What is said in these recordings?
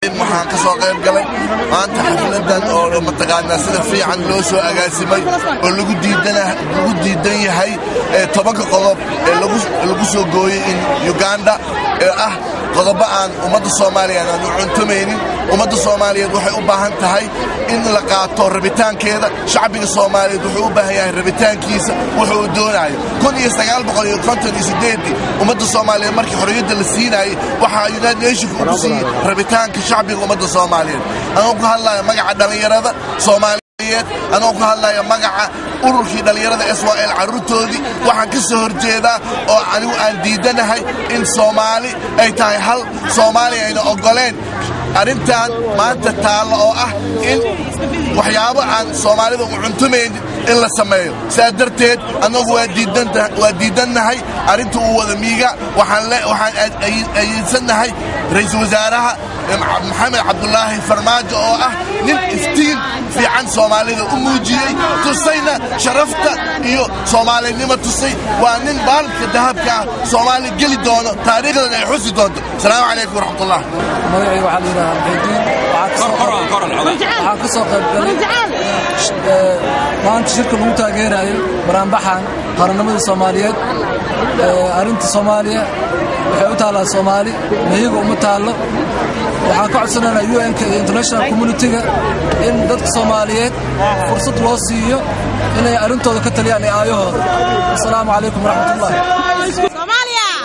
waxaan ka soo qayb galay maanta xafladan oo mataqaanaa sida fiican loo soo agaasimay oo lagu diidan yahay tobanka qodob ee lagu soo gooyey in uganda ee ah qodobo aan ummadda soomaaliyeed aan u cuntamaynin ummadda soomaaliyeed waxay u baahan tahay in la qaato rabitaankeeda shacbiga soomaaliyeed wuxuu u baahan yahay rabitaankiisa wuxuu uu doonayo ummadda soomaaliyeed markii xorriyadda la siinaayey waxaa united nationka ugu siiyey rabitaanka shacbiga ummadda soomaaliyeed anoo ku hadlaya magaca dhallinyarada soomaaliyeed anoo ku hadlaya magaca ururkii dhallinyarada swal carruurtoodii waxaan ka soo horjeedaa oo anigu aan diidanahay in soomaali ay tahay hal soomaaliya ayna oggoleen arrintan maanta taallo oo ah in waxyaabo aan soomaalida u cuntumaynin in la sameeyo sidaa darteed annagu waa diidannahay arrinta uu wada miiga waxaan ayidsannahay ra'iisul wasaaraha maxamed cabdulaahi farmaajo oo ah nin iftiin fiican soomaalida u muujiyey tusayna sharafta iyo soomaalinimo tusay waa nin baalka dahabka ah soomaali geli doono taariikhdan ay xusi doonto asalaamu calaykum waraxmatullah magacayga waxaa la yidhahaa waxaan ka soo qaybgalay maanta shirka lagu taageerayo baraanbaxan qarannimada soomaaliyeed arrinta soomaaliya waxay u taallaa soomaali mahiga uma taallo waxaan ka codsanaynaa u n-ka iyo international communitiga in dadka soomaaliyeed fursad loo siiyo inay arrintooda ka taliyaan iyo aayahooda asalaamu calaykum waraxmatullah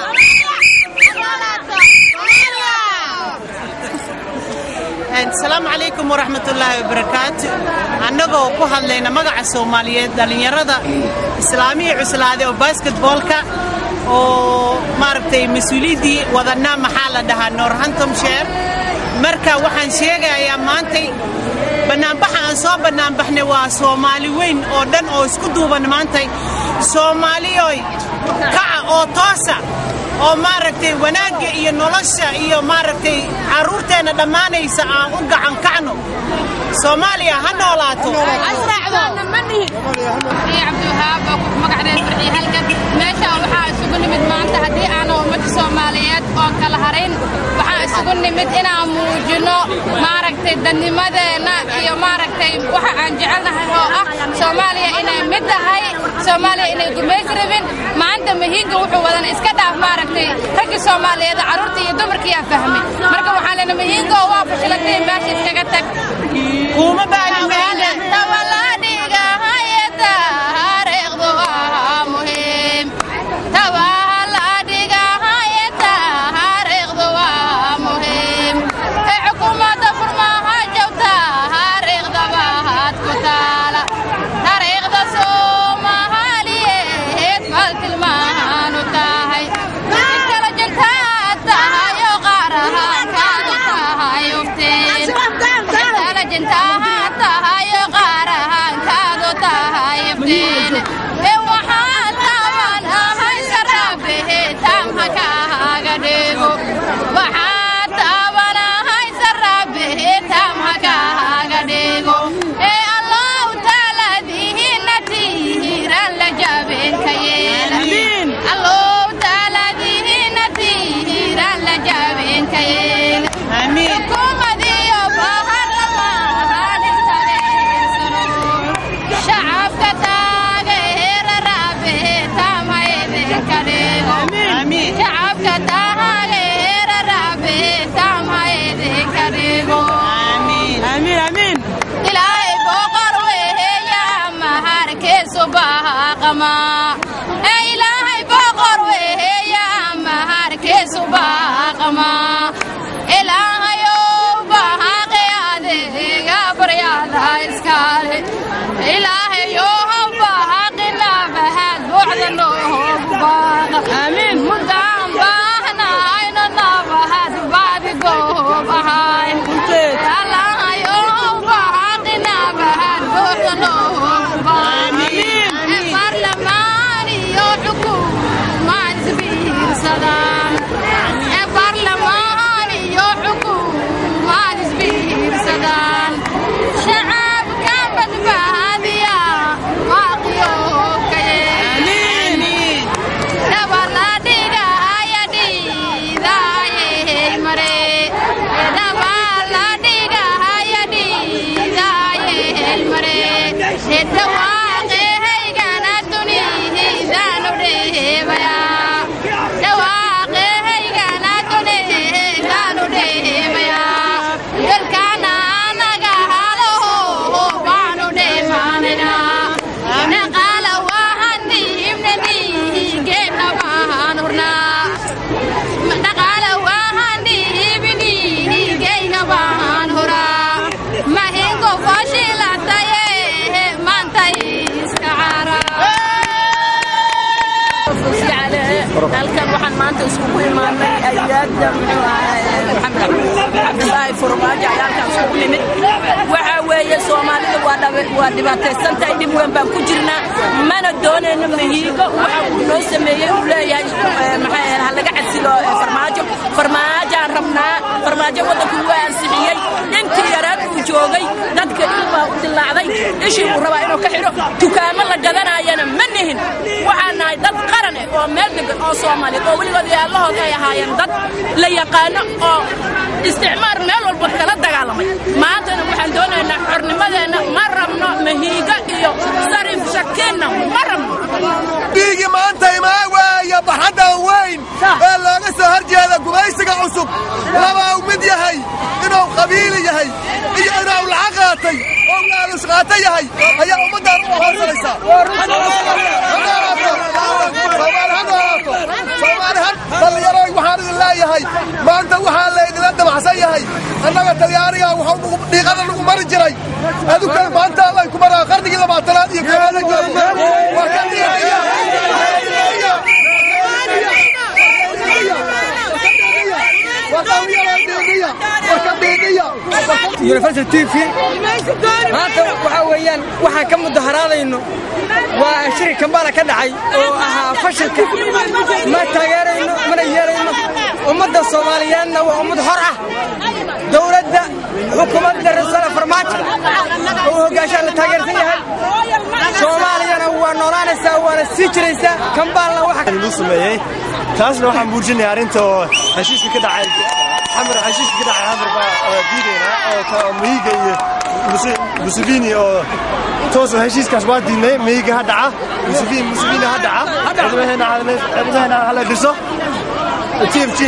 asalaamu calaykum waraxmatullaahi wabarakaatu annagoo ku hadlayna magaca soomaaliyeed dhallinyarada islaamihii cuslaade oo basketboolka oo maaragtay mas-uuliyaddii wadanna maxaa la dhahaa northamptonshire marka waxaan sheegayaa maantay bannaanbaxa aan soo bannaanbaxnay waa soomaali weyn oo dhan oo isku duuban maantay soomaaliyoy kaca oo toosa oo maaragtay wanaagga iyo nolosha iyo maaragtay carruurteenna dhammaanaysa aan u gacan kacno soomaaliya ha noolaato meeshaan waxaa isugu nimid maanta haddii aanu ummadda soomaaliyeed oo kala harayn waxaan isugu nimid inaan muujinno maaragtay dadnimadeenna iyo maaragtay waxa aan jecelnahay oo ah soomaaliya inay mid tahay soomaaliya inay gumays rabin maanta mahiinga wuxuu wadan iska dhaaf maaragtay raggii soomaaliyeed carruurta iyo dumarkiiyaa fahmay marka waxaan lena mahiingo waa fashilatay meesha iskaga tag kuma baahan ilaahay boqor weeya maharkiisu baaqama ilaahayow baaqi adeega baryada iskaale ilaahayow baaqina bahad buucda noogu baaqa mudaan baahnayno nabahad bacdi goob ahayn ilaahayow baaqina bahad buucda noogu baaqa barlamaan iyo xukuumad isbiirsadaan ee barlamaan imaanay ayaadda muxuu ahaa maxamed cabdilaahi furmaajo ayaa halkaas ugu nimid waxaa weeye soomaalida waa dhab- waa dhibaataysan tahay dhib weyn baan ku jirnaa mana doonayno mahiigo waxa uu noo sameeyey uu leeyahay eh, maxay ahayd ha laga cadsilo eh, farmaajo farmaajaan rabnaa farmaajo waddanku waa ansixiyey intii yaraad uu joogay dadka ilbaa u dilaacday ishii uu rabaa inuu ka xidho dukaamo la gadanaayana ma nihin waxaan nahay dad qaran eh oo meel degan oo soomaaliyeed oo weligood yaalahood ay ahaayeen dad la yaqaano oo isticmaar meel walba kala dagaalamay maantana waxaan doonaynaa xornimadeenna ma rabno mahiigo iyo sarif shakiinna ma rabno dhiigi maanta imaa waaya baxaddan weyn ee looga soo hor jeeda gumaysiga cusub labaa u mid yahay inuu qabiili yahay iyo inuu lacag qaatay oo laalus qaata yahay ayaa ummaddan u hoorsanaysaa dhallinyaroy waxaan idin leeyahay maanta waxaa laydinla damacsan yahay annaga talyaaniga wuxuu dhiiqada lagu mari jiray adukan maanta allay ku maraa qarnigii labaatanaad iyo koobaad waa ka dhiiqaya universal t v maanta waxaa weeyaan waxaan ka mudaharaadayno waa shiri kambala ka dhacay oo ahaa fashilka ma taageerayno mana yeelayno ummadda soomaaliyeedna waa ummad hor ah dowladda xukuumadda rasala farmaajo oo u hoggaashaan la taageersan yahay soomaaliyana waa noolaanaysaa waana sii jiraysaa kambaalna waxa lagu sameeyey taasna waxaan muujinaya arrinta oo heshiiska ka dhacay xamar heshiiska ka dhacay xamar baa diidayna oo ka mihiga iyo Muse- museveni oo toos oo heshiiskaas waa diidnay mihiga ha dhaca museveni museveni ha dhaca ciidamaheenna caalame- ciidamaheenna hala dhiso tmg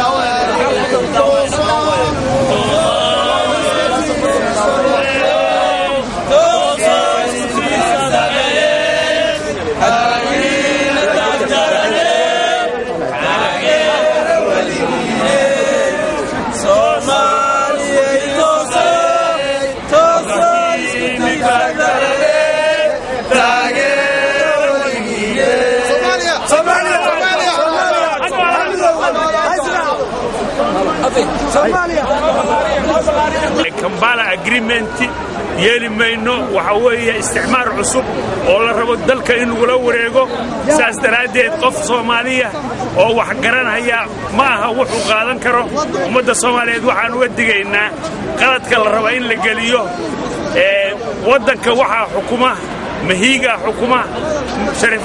kambala agreement yeeli mayno waxa weeye isticmaar cusub oo la rabo dalka in lagula wareego saas daraaddeed qof soomaaliya oo wax garanaya ma aha wuxuu qaadan karo ummadda soomaaliyeed waxaan uga digaynaa qaladka la raba in la geliyo ee waddanka waxaa xukuma mahiiga xukuma sharif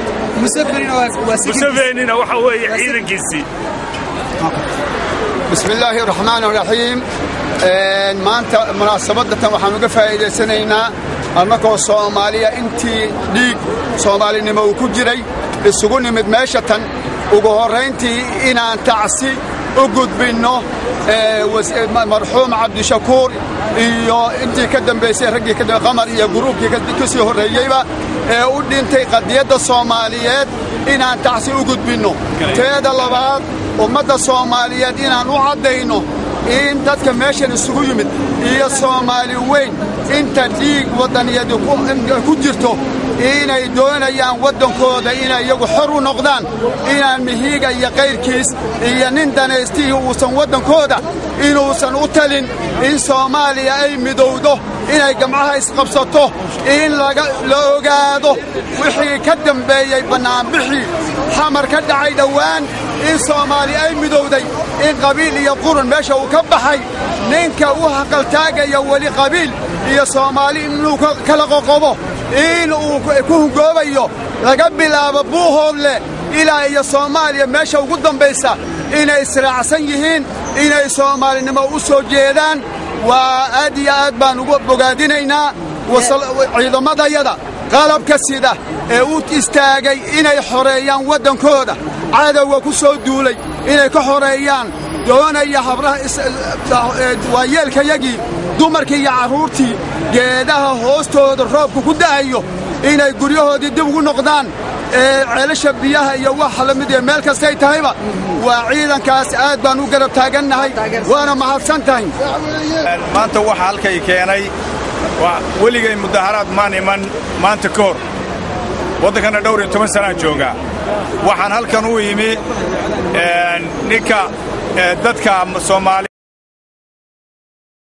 musevenina waxa weeye ciidankiisii بسم الله الرحمن الرحيم Een, maanta munaasabadatan waxaan uga faa'iidaysanaynaa annagoo soomaaliya intii dhiig soomaalinimo uu ku jiray isugu nimid meesha tan ugu horrayntii inaan tacsi u gudbinno ee, was- ee, ma- marxuum cabdishakuur iyo intii ka dambaysay raggii ka dambe qamar iyo guruubkii ka- ka sii horreeyeyba ee u dhintay qadiyadda soomaaliyeed inaan tacsi u gudbinno teeda labaad ummadda soomaaliyeed inaan u caddayno in dadka meeshan isugu yimid iyo soomaali weyn inta dhiig waddaniyadi ku- ku jirto inay doonayaan waddankooda inay iyagu xor u noqdaan inaan mihiiga iyo kayrkiis iyo nin danaystihii uusan waddankooda inuusan u talin in soomaaliya ay midowdo inay gamcaha isqabsato in laga la ogaado wixii ka dambeeyey bannaanbixii xamar ka dhacay dhowaan in soomaali ay midowday in qabiil iyo qurun meesha uu ka baxay ninka u haqaltaagaya weli qabiil iyo soomaali inuu ka- kala qoqobo in uu ku ku hungoobayo laga bilaabo buuhoodle ilaa iyo soomaaliya meesha ugu dambaysa inay israacsan yihiin inay soomaalinimo u soo jeedaan waa aad iyo aad baan ugu bogaadinaynaa wasal- ciidamadayada qalabka sida ee u istaagay inay xoreeyaan waddankooda cadowga ku soo duulay inay ka xoreeyaan doonaya habraha is- ee, waayeelkayagii dumarkii iyo carruurtii geedaha hoostooda roobka ku da'ayo inay guryahoodii dib ugu noqdaan ee ceelasha biyaha iyo waxa la mid iyo meel kastay tahayba waa ciidankaas aad baan u garab taagannahay waana mahadsan tahay maanta waxa halkay keenay waa weligay mudaharaad maan iman maanta ka hor waddankana dhowr iyo toban sanaan joogaa waxaan halkan u yimi ninka dadka soomaali